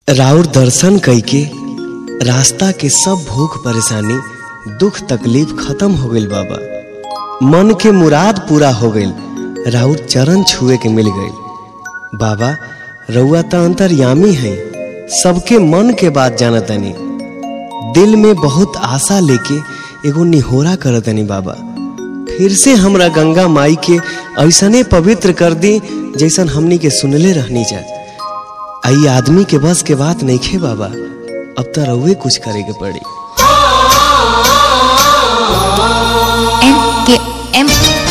राउर दर्शन कइके रास्ता के सब भूख परेशानी दुख तकलीफ खत्म हो गइल बाबा मन के मुराद पूरा हो गइल राउर चरण छुए के मिल गइल बाबा रउआ त अंतर्यामी है सबके मन के बात जानतनी दिल में बहुत आशा लेके एगो निहोरा करतनी बाबा फिर से हमरा गंगा माई के ऐसने पवित्र कर दी जैसन हमनी के सुनले रहनी जा आई आदमी के बस के बात नहीं खे बाबा अब तो रउए कुछ करे के पड़ी M K M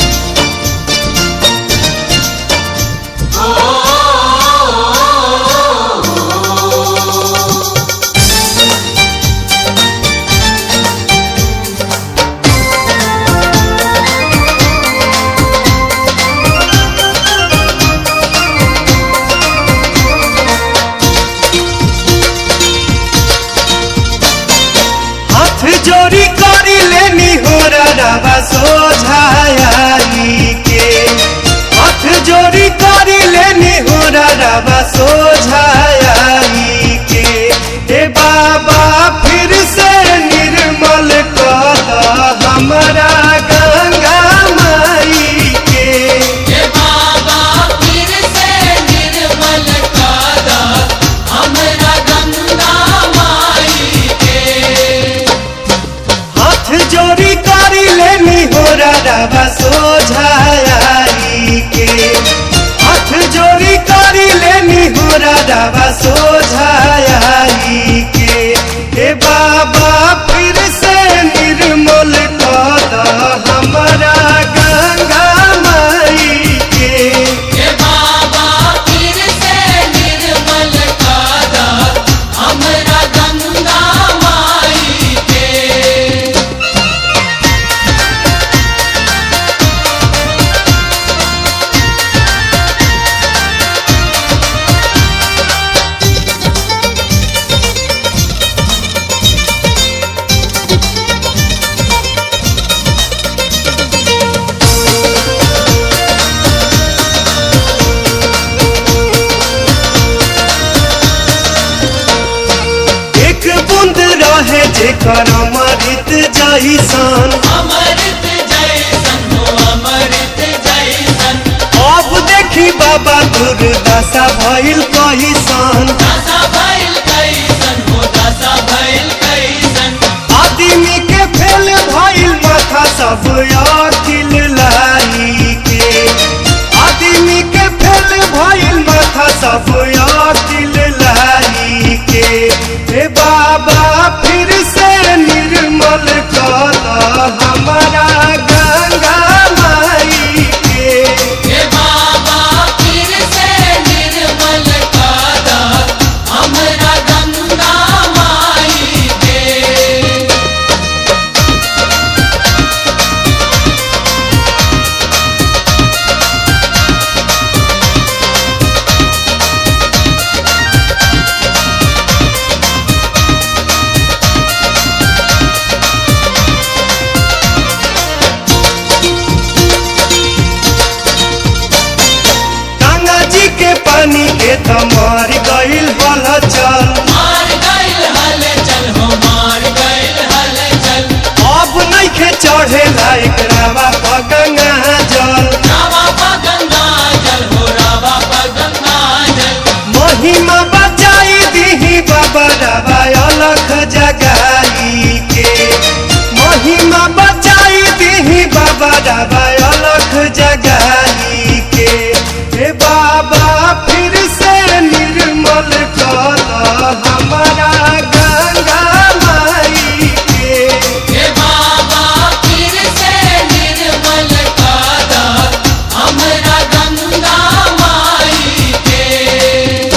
हाथ जोड़ी करी लेनी हो रवा सोझाई के हाथ जोड़ी करी लेनी हो रवा सोझाई के ए बाबा फिर से निर्मल कर हमारा गंगा माई के हे बाबा फिर से निर्मल कादा हमरा गंगा माई के हाथ जोड़ी करी लेनी हो रवा सोझाई के हाथ जोड़ी करी लेनी हो रवा सोझाई के हे बाबा फिर से निर्मल कर हमारा गंगा माई के हे बाबा फिर से निर्मल कादा हमरा गंगा माई के एक बूंद रहे जेकर अमृत जैसन अमृत जैसन हो अमृत जैसन अब देखी बाबा दुर्दशा भइल कहिसन दासा भइल कैसन हो दासा भइल कैसन आदमी के फेल भइल माथा सब अखिल लाई के आदमी के फेल भइल माथा सब अखिल लाई के हे बाबा फिर से निर्मल कर हमारा गंगा माई के हे बाबा फिर से निर्मल कादा हमरा गंगा माई के गंगा जी के पानी के त मर गइल हल चल मार गइल हल चल हो मार गइल हल चल अब नइखे चढ़े लायक रावा प गंगा जल रावा पा गंगा जल हो रावा पा गंगा जल महिमा बचाई दीही बाबा रावा अलख जगाई के महिमा बचाई दीही बाबा रावा अलख जगाई के हे बाबा फिर से निर्मल कर हमारा गंगा माई के हे बाबा फिर से निर्मल कादा हमरा गंगा माई के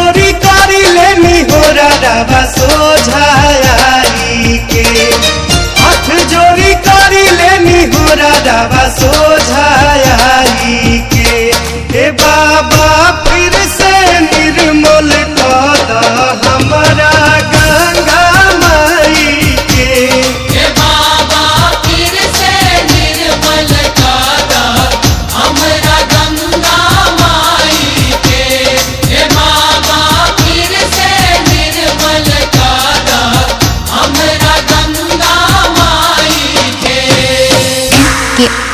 जोड़ी करी लेनी हो रवा सोझाई के हाथ जोड़ी करी लेनी हो रवा सोझाई के हे बाबा फिर से निर्मल कद हमारा गंगा माई के हे बाबा फिर से निर्मल कादा हमरा गंगा माई के हे बाबा फिर से निर्मल कादा हमरा गंगा माई के के